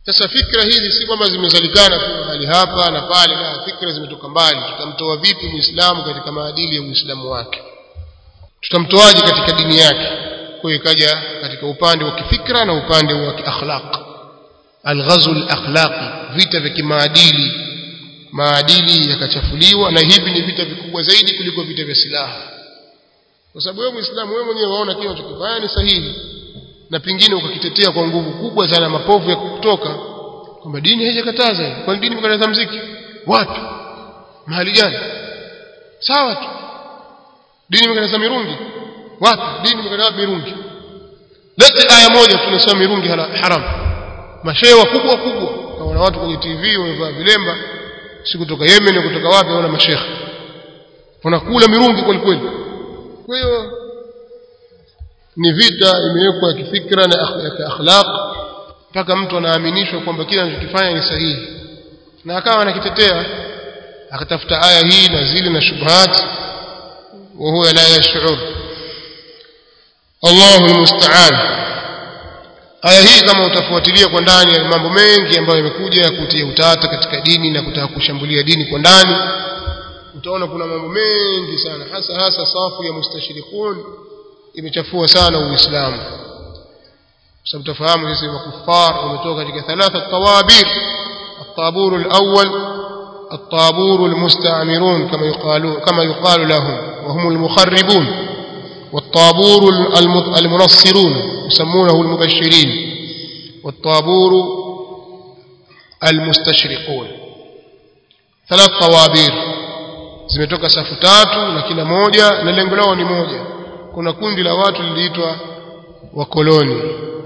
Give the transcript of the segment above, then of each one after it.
sasa fikra hizi si kwamba zimezalikana tu mahali hapa na pale la fikra zimetoka mbali tutamtoa vipi muislamu katika maadili ya uislamu wake tutamtoaje katika dini yake kwa hiyo ikaja katika upande wa kifikra na upande wa kiakhlaq alghazul akhlaqi vita vya kimaadili maadili yakachafuliwa na hivi ni vita vikubwa zaidi kuliko vita vya silaha kwa sababu wewe muislamu wewe mwenyewe waona kile unachokifanya ni sahihi na pingine ukakitetea kwa nguvu kubwa sana mapovu ya kutoka kwamba dini haijakataza kwa dini imekataza mziki wapi mahali gani sawa tu dini imekataza mirungi wapi dini imekataza mirungi lete aya moja tunasema mirungi haram mashehe wakubwa kubwa kama watu kwenye TV wamevaa vilemba si kutoka Yemen kutoka wapi wana mashehe wanakula mirungi kweli kweli kwa hiyo ni vita imewekwa ya kifikra na ya akhlaq mpaka mtu anaaminishwa kwamba kile anachokifanya ni sahihi na akawa anakitetea akatafuta aya hii na zile na shubhat wa huwa la yash'ur Allahu almusta'an aya hii kama utafuatilia kwa ndani ya mambo mengi ambayo yamekuja ya kutia utata katika dini na kutaka kushambulia dini kwa ndani utaona kuna mambo mengi sana hasa hasa safu ya mustashirikun imechafua sana uislamu sababu tafahamu sisi makufar wametoka katika thalatha tawabir الطابور الأول الطابور المستعمرون كما يقال كما يقال لهم وهم المخربون والطابور المنصرون يسمونه المبشرين والطابور المستشرقون ثلاث طوابير zimetoka safu tatu na kila moja na lengo lao ni moja kuna kundi la watu liliitwa wakoloni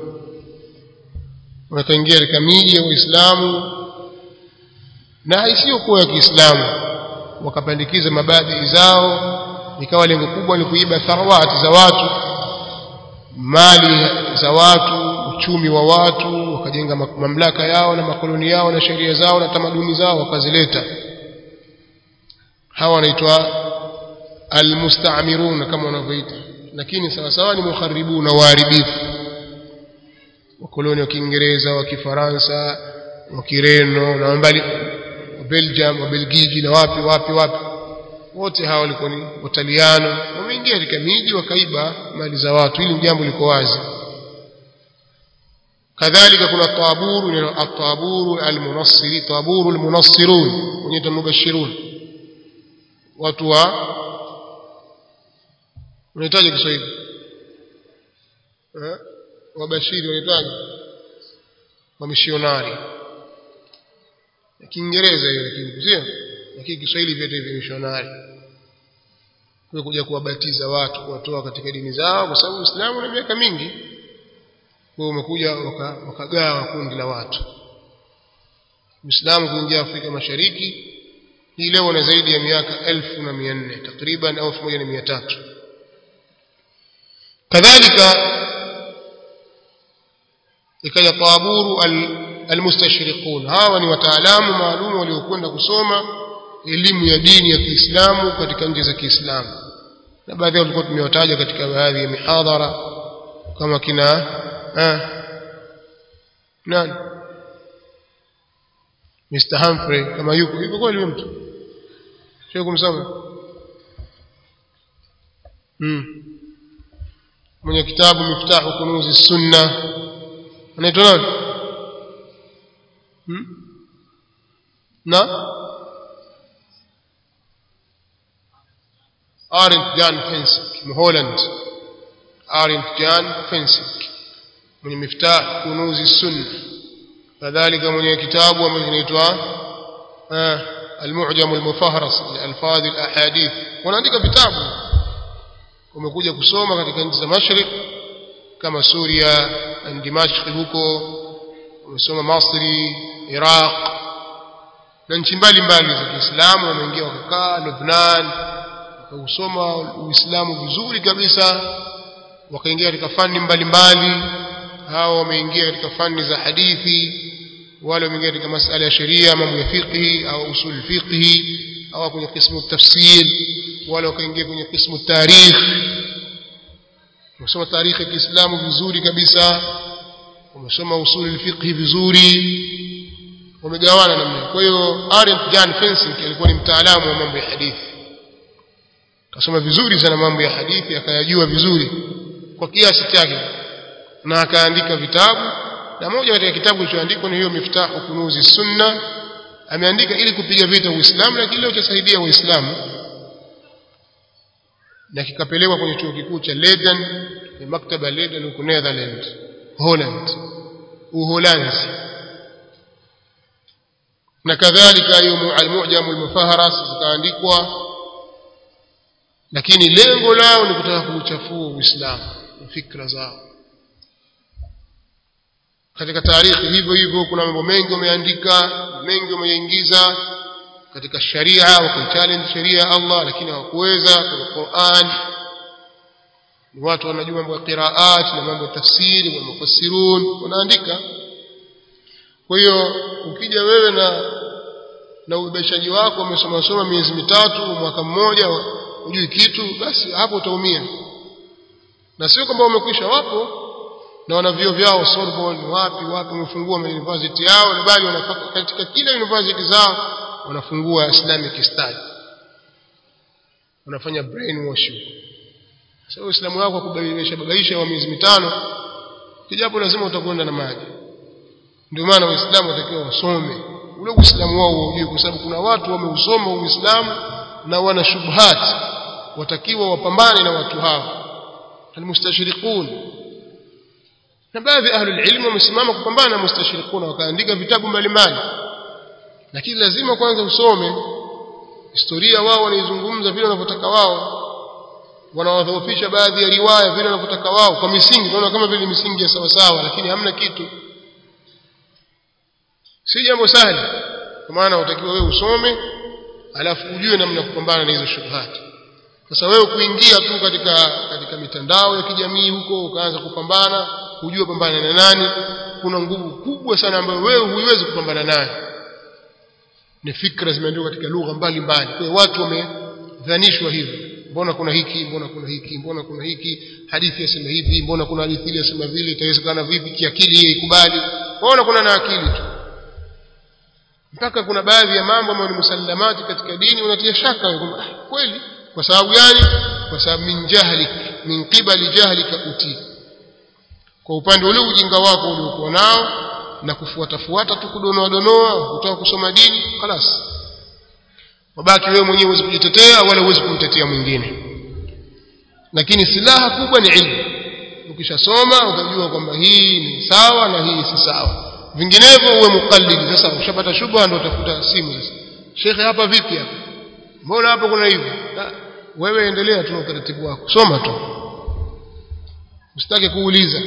wakaingia katika miji ya Uislamu na isiyokuwa ya Kiislamu wakapandikiza mabadhi zao ikawa lengo kubwa ni kuiba tharawati za watu mali za watu uchumi wa watu wakajenga mamlaka yao na makoloni yao na sheria zao na tamaduni zao wakazileta hawa wanaitwa almustaamirun kama wanavyoita lakini sawa sawa ni mukharibuna waharibifu wakoloni wa Kiingereza wa Kifaransa wa Kireno na mbali wa Belgium wa Belgiji na wapi wapi wapi wote hawa walikuwa ni Wataliano wameingia katika miji wakaiba mali za watu hili jambo liko wazi kadhalika kuna taburu ni at-taburu al-munassiri taburu al-munassirun wenye mubashirun watu wa unahitaji Kiswahili eh wabashiri wanahitaji wamishionari Kiingereza hiyo lakini sio lakini Kiswahili vyote hivi mishonari kwa kuja kuwabatiza watu kuwatoa katika dini zao kwa sababu Uislamu una miaka mingi kwa umekuja wakagawa waka kundi la watu Uislamu kuingia Afrika Mashariki hii leo na zaidi ya miaka elfu na mia nne takriban au elfu moja na mia tatu kadhalika ikaja taburu almustashriqun hawa ni wataalamu maalum waliokwenda kusoma elimu ya dini ya Kiislamu katika nchi za Kiislamu na baadhi yao tulikuwa tumewataja katika baadhi ya mihadhara kama kina eh, nani Mr Humphrey kama yuko yuko kweli huyo mtu sio kumsoma mm. mwenye kitabu miftahu kunuzi sunna anaitwa nani hmm? na Arendt Jan Fensik Mholland Arendt Jan Fensik mwenye miftah kunuzi sunna kadhalika mwenye kitabu ambacho kinaitwa المعجم المفهرس لألفاظ الأحاديث wanaandika vitabu umekuja kusoma katika nchi za Mashariki kama Suria na Dimashq huko umesoma Masri Iraq na nchi mbalimbali za Kiislamu wameingia wakakaa Lebanon wakausoma Uislamu vizuri kabisa wakaingia katika fani mbalimbali hao wameingia katika fani za hadithi wale wameingia katika masala ya sheria mambo ya fiqhi au usul fiqhi au kwenye kismu tafsir wale wakaingia kwenye kismu tarikh kusoma tarikhi ya Kiislamu vizuri kabisa wamesoma usuli al-fiqh vizuri wamegawana namna kwa hiyo Arendt Jan Fensink alikuwa ni mtaalamu wa mambo ya hadithi kasoma vizuri sana mambo ya hadithi akayajua vizuri kwa kiasi chake na akaandika vitabu na moja katika kitabu kilichoandikwa ni hiyo miftahu kunuzi sunna ameandika ili kupiga vita uislamu lakini leo chasaidia waislamu na kikapelekwa kwenye chuo kikuu cha Leiden ni maktaba Leiden huko Netherlands Holland Uholanzi na kadhalika hiyo al-mu'jam al-mufaharas zikaandikwa lakini lengo lao ni kutaka kuuchafua Uislamu na fikra zao katika taarikhi hivyo hivyo kuna mambo mengi wameandika mengi wameingiza katika sharia wakaichallenge sheria ya Allah lakini hawakuweza kwenye Qur'an ni watu wanajua mambo ya qiraat na mambo ya tafsiri na mufassirun wanaandika kwa hiyo ukija wewe na na ubebeshaji wako umesoma soma miezi mitatu mwaka mmoja hujui kitu basi hapo utaumia na sio kwamba umekwisha wapo na wana vio vyao Sorbonne wapi wapi wamefungua university yao na bali wanafaka katika kila university zao wanafungua Islamic study wanafanya brainwashing sasa so, Uislamu wako kubaisha babaisha wa miezi mitano kijapo lazima utakwenda na maji ndio maana waislamu watakiwa wasome ule uislamu wao ujue kwa sababu kuna watu wameusoma uislamu na wana shubhat watakiwa wapambane na watu hao almustashriqun na baadhi ahli ilmu wamesimama kupambana na mustashriqun wakaandika vitabu mbalimbali lakini lazima kwanza usome historia wao wanaizungumza vile wanavyotaka wao wanawadhoofisha baadhi ya riwaya vile wanavyotaka wao kwa misingi tunaona kama vile misingi ya sawa sawa lakini hamna kitu si jambo sahali kwa maana utakiwa wewe usome alafu ujue namna kupambana na hizo shubhati sasa wewe kuingia tu katika katika mitandao ya kijamii huko ukaanza kupambana hujue pambana na nani kuna nguvu kubwa sana ambayo wewe huiwezi kupambana nayo ni fikra zimeandikwa katika lugha mbalimbali kwa hiyo watu wamedhanishwa hivyo mbona kuna hiki mbona kuna hiki mbona kuna hiki hadithi yasema hivi mbona kuna hadithi ile yasema vile itawezekana vipi kiakili yeye ikubali waona kuna na akili tu mpaka kuna baadhi ya mambo ambayo ni musallamati katika dini unatia shaka kwamba kweli kwa sababu gani kwa sababu min jahlik min qibali jahlika uti kwa upande ule ujinga wako uliokuwa nao na kufuata fuata tu kudonoa donoa kutoka kusoma dini خلاص wabaki wewe mwenyewe huwezi kujitetea wala huwezi kumtetea mwingine lakini silaha kubwa ni ilmu ukishasoma utajua kwamba hii ni sawa na hii si sawa vinginevyo uwe mukallidi sasa ushapata shubha ndio utafuta simu sasa shekhe hapa vipi hapa mbona hapa kuna hivi wewe endelea tu na utaratibu wako soma tu usitake kuuliza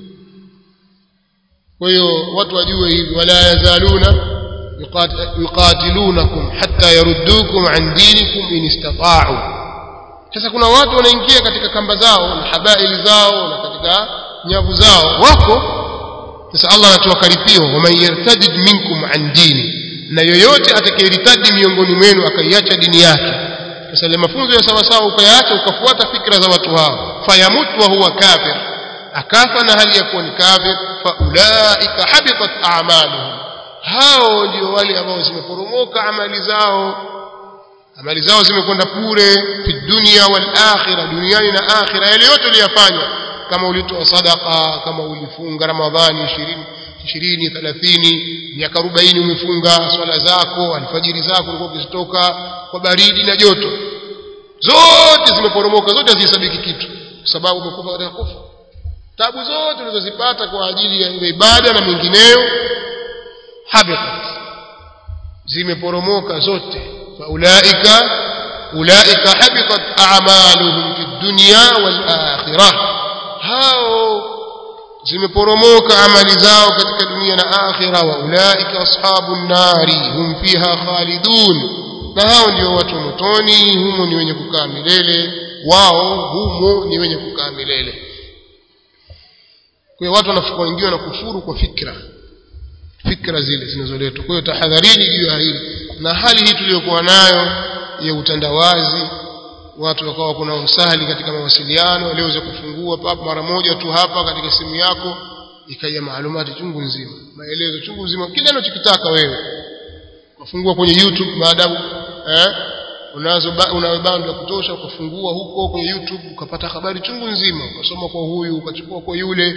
kwa hiyo watu wajue hivi wala yazaluna yuqatilunakum hatta yaruddukum an dinikum in istata'u sasa kuna watu wanaingia katika kamba zao na habaili zao na katika nyavu zao wako sasa Allah anatoa karipio waman yartadid minkum an dini na yoyote atakayeritadi miongoni mwenu akaiacha dini yake sasa ile mafunzo ya sawa sawa ukayaacha ukafuata fikra za watu hao fayamut wa huwa kafir akafa na hali ya kuwa ni kafir faulaika habitat a'maluhum hao ndio wale ambao zimeporomoka amali zao amali zao zimekwenda bure fi dunya wal akhirah duniani na akhirah yale yote uliyofanya kama ulitoa sadaka kama ulifunga ramadhani 20 20 30 miaka 40 umefunga swala zako alfajiri zako ulikuwa ukizitoka kwa baridi na joto zote zimeporomoka zote hazihesabiki kitu kwa sababu umekufa katika kufa tabu zote ulizozipata kwa ajili ya ibada na mengineyo habitat zimeporomoka zote faulaika ulaika habitat a'maluhum fid dunya wal akhirah hao zimeporomoka amali zao katika dunia na akhira wa ulaika ashabun nari hum fiha khalidun na hao ndio watu wa motoni humo ni wenye kukaa milele wao humo ni wenye kukaa milele kwa hiyo watu wanaingiwa na kufuru kwa fikra fikra zile zinazoletwa kwa hiyo tahadharini juu ya hili na hali hii tuliyokuwa nayo ya utandawazi watu wakawa kuna usahali katika mawasiliano walioweza kufungua papo mara moja tu hapa katika simu yako ikaja maalumati chungu nzima maelezo chungu nzima kile unachokitaka wewe ukafungua kwenye YouTube maadamu eh unazo una bando ya kutosha ukafungua huko kwenye YouTube ukapata habari chungu nzima ukasoma kwa huyu ukachukua kwa yule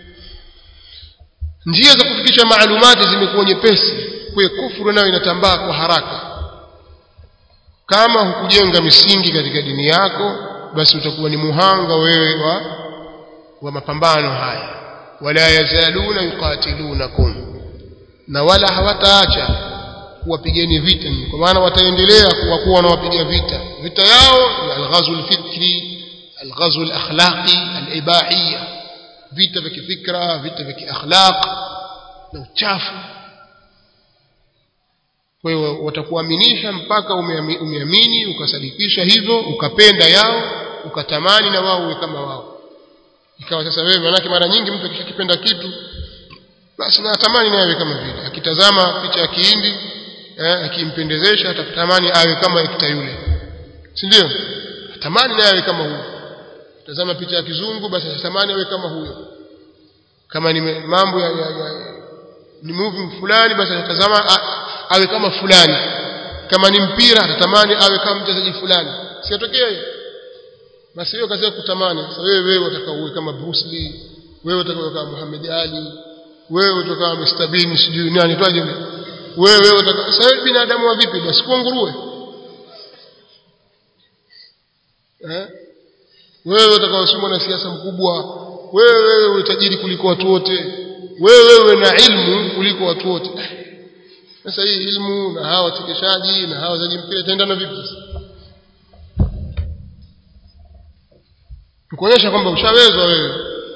njia za kufikisha maalumati zimekuwa nyepesi kwa kufuru nayo inatambaa kwa haraka kama hukujenga misingi katika dini yako basi utakuwa ni muhanga wewe wa wa mapambano haya wala yazaluna yuqatilunakum na wala hawataacha kuwapigeni vita kwa maana wataendelea kuwa kuwa wanawapiga vita vita yao ni alghazw alfikri alghazw alakhlaqi alibahiyya vita vya kifikra vita vya kiakhlaq na uchafu kwa hiyo watakuaminisha mpaka umeamini ukasadikisha hivyo ukapenda yao ukatamani na wao uwe kama wao ikawa sasa wewe manake mara nyingi mtu akishakipenda kitu basi na atamani naye awe kama vile akitazama picha ya kihindi eh, akimpendezesha atatamani awe kama ikta yule si ndio atamani naye awe kama huyo tazama picha ya kizungu basi atamani awe kama huyo kama ni mambo ya, ya, ya ni movie fulani basi atatazama awe kama fulani kama ni mpira atatamani awe kama mchezaji fulani siatokea hiyo basi hiyo kazi ya kutamani sasa wewe wewe utaka uwe kama Bruce Lee wewe utaka uwe kama Muhammad Ali wewe utaka kama Mr Bean sijui nani twaje wewe wewe utaka sasa wewe binadamu wa vipi basi kuwa nguruwe eh wewe utaka usome na siasa mkubwa wewe wewe utajiri kuliko watu wote wewe wewe na ilmu kuliko watu wote sasa hii ilmu na hawa wachekeshaji na hawa wazaji mpira itaendana vipi sasa kuonyesha kwamba ushawezwa wewe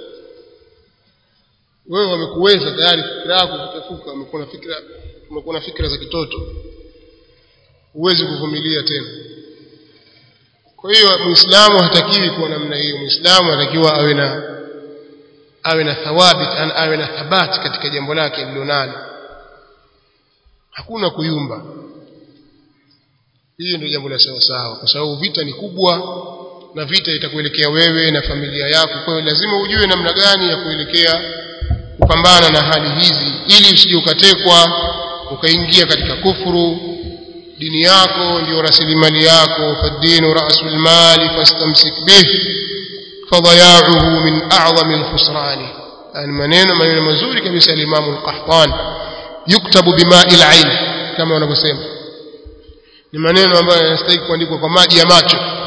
wewe wamekuweza tayari fikra yako kutafuka umekuwa na fikra umekuwa na fikra za kitoto huwezi kuvumilia tena kwa hiyo muislamu hatakiwi kuwa namna hiyo muislamu anatakiwa awe na awe na thawabit an awe na thabati katika jambo lake lilonalo hakuna kuyumba hiyo ndio jambo la sawa sawa kwa sababu vita ni kubwa na vita itakuelekea wewe na familia yako kwa hiyo lazima ujue namna gani ya kuelekea kupambana na hali hizi ili usije ukatekwa ukaingia katika kufuru dini yako ndio rasilimali yako fadinu rasul mali fastamsik bih fadayauhu min a'zami alkhusrani yani maneno maneno mazuri kabisa al-Imam al-Qahtan yuktabu bima'i al-ain kama wanavyosema ni maneno ambayo yanastahili kuandikwa kwa maji ya macho